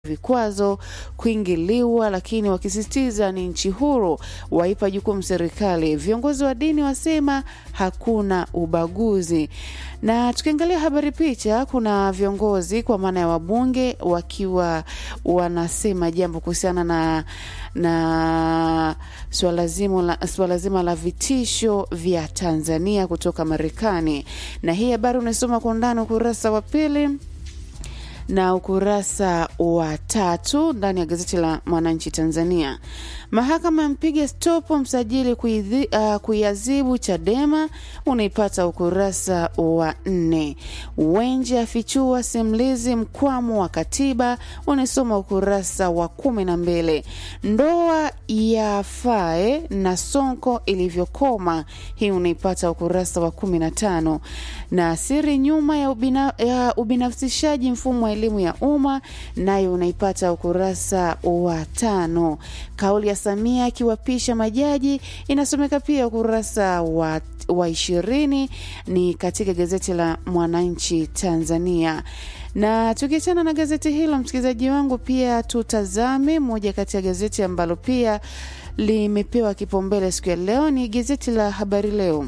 vikwazo kuingiliwa, lakini wakisisitiza ni nchi huru, waipa jukumu serikali. Viongozi wa dini wasema hakuna ubaguzi. Na tukiangalia habari picha, kuna viongozi kwa maana ya wabunge wakiwa wanasema jambo kuhusiana na na swala zima la, swala zima la vitisho vya Tanzania kutoka Marekani, na hii habari unaisoma kwa undani ukurasa wa pili na ukurasa wa tatu ndani ya gazeti la Mwananchi Tanzania. Mahakama yampiga stopo msajili uh, kuiadhibu Chadema, unaipata ukurasa wa nne. Wenje afichua simulizi mkwamo wa katiba, unaisoma ukurasa wa kumi na mbili. Ndoa ya Fae na Sonko ilivyokoma, hii unaipata ukurasa wa kumi na tano. Na siri nyuma ya, ubina, ya ubinafsishaji mfumo wa elimu ya umma, nayo unaipata ukurasa wa tano. Kauli ya Samia akiwapisha majaji inasomeka pia ukurasa wa wa ishirini ni katika gazeti la Mwananchi Tanzania. Na tukiachana na gazeti hilo, msikilizaji wangu, pia tutazame moja kati ya gazeti ambalo pia limepewa kipaumbele siku ya leo, ni gazeti la Habari Leo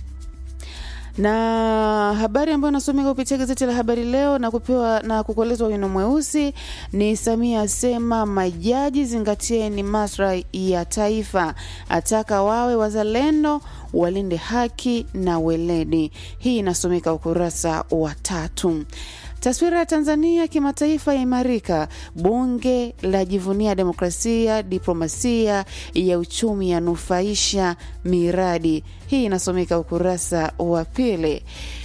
na habari ambayo nasomeka kupitia gazeti la Habari Leo na kupewa na kukolezwa wino mweusi ni Samia asema majaji zingatieni maslahi ya taifa, ataka wawe wazalendo, walinde haki na weledi. Hii inasomeka ukurasa wa tatu. Taswira ya Tanzania kimataifa yaimarika. Bunge la jivunia demokrasia, diplomasia ya uchumi yanufaisha miradi. Hii inasomeka ukurasa wa pili.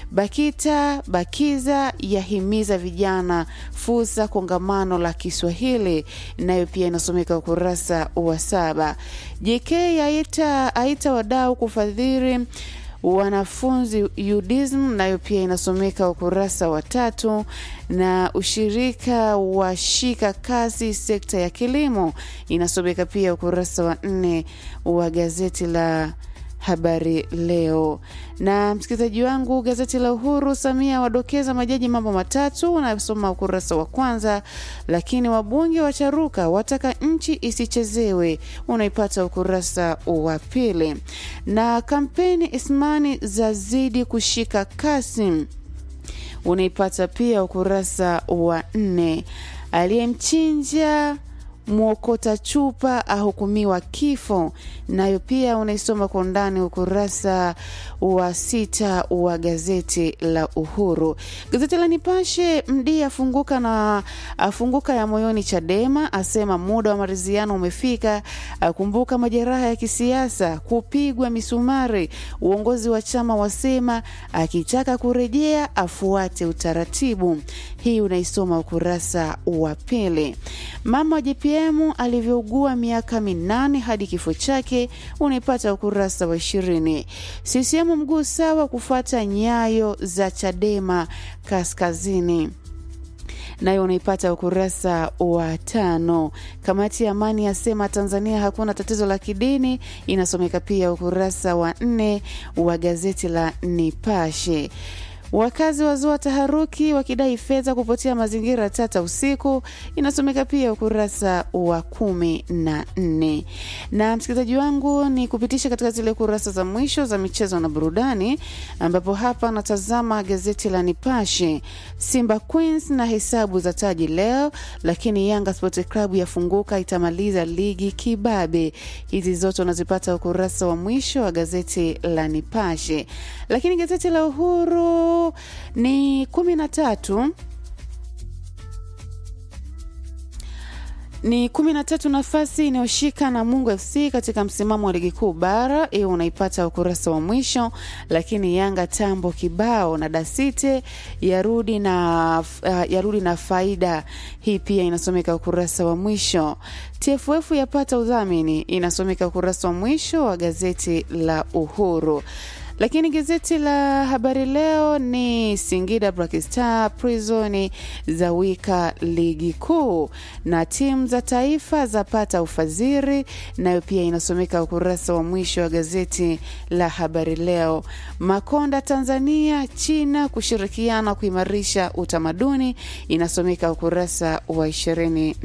BAKITA BAKIZA yahimiza vijana fursa kongamano la Kiswahili, nayo pia inasomeka ukurasa wa saba. JK aita, aita wadau kufadhili wanafunzi UDISM nayo pia inasomeka ukurasa wa tatu, na ushirika wa shika kasi sekta ya kilimo inasomeka pia ukurasa wa nne wa gazeti la Habari Leo. Na msikilizaji wangu, gazeti la Uhuru, Samia wadokeza majaji mambo matatu, unasoma ukurasa wa kwanza. Lakini wabunge wacharuka wataka nchi isichezewe, unaipata ukurasa wa pili. Na kampeni Ismani zazidi kushika kasi, unaipata pia ukurasa wa nne. Aliyemchinja mwokota chupa ahukumiwa kifo, nayo pia unaisoma kwa undani ukurasa wa sita wa gazeti la Uhuru. Gazeti la Nipashe, Mdi afunguka na afunguka ya moyoni Chadema, asema muda wa maridhiano umefika, akumbuka majeraha ya kisiasa, kupigwa misumari. Uongozi wa chama wasema akitaka kurejea afuate utaratibu. Hii unaisoma ukurasa wa pili. Mama wa JPM alivyougua miaka minane hadi kifo chake unaipata ukurasa wa ishirini. CCM mguu sawa kufuata nyayo za Chadema kaskazini nayo unaipata ukurasa wa tano. Kamati ya amani yasema Tanzania hakuna tatizo la kidini, inasomeka pia ukurasa wa nne wa gazeti la Nipashe. Wakazi wazua taharuki wakidai fedha kupotea mazingira tata usiku, inasomeka pia ukurasa wa kumi na nne. Na msikilizaji wangu, ni kupitisha katika zile kurasa za mwisho za michezo na burudani, ambapo hapa natazama gazeti la Nipashe. Simba Queens na hesabu za taji leo, lakini Yanga Sport Club yafunguka itamaliza ligi kibabe. Hizi zote unazipata ukurasa wa mwisho wa gazeti la Nipashe, lakini gazeti la Uhuru ni kumi na tatu ni kumi na tatu nafasi inayoshika na Mungu FC katika msimamo wa ligi kuu bara. Hiyo unaipata ukurasa wa mwisho, lakini Yanga tambo kibao na Dasite yarudi na, uh, yarudi na faida. Hii pia inasomeka ukurasa wa mwisho. TFF yapata udhamini, inasomeka ukurasa wa mwisho wa gazeti la Uhuru lakini gazeti la Habari Leo ni Singida Black Star Prison za wika ligi kuu na timu za taifa zapata ufadhili, nayo pia inasomeka ukurasa wa mwisho wa gazeti la Habari Leo. Makonda Tanzania China kushirikiana kuimarisha utamaduni, inasomeka ukurasa wa ishirini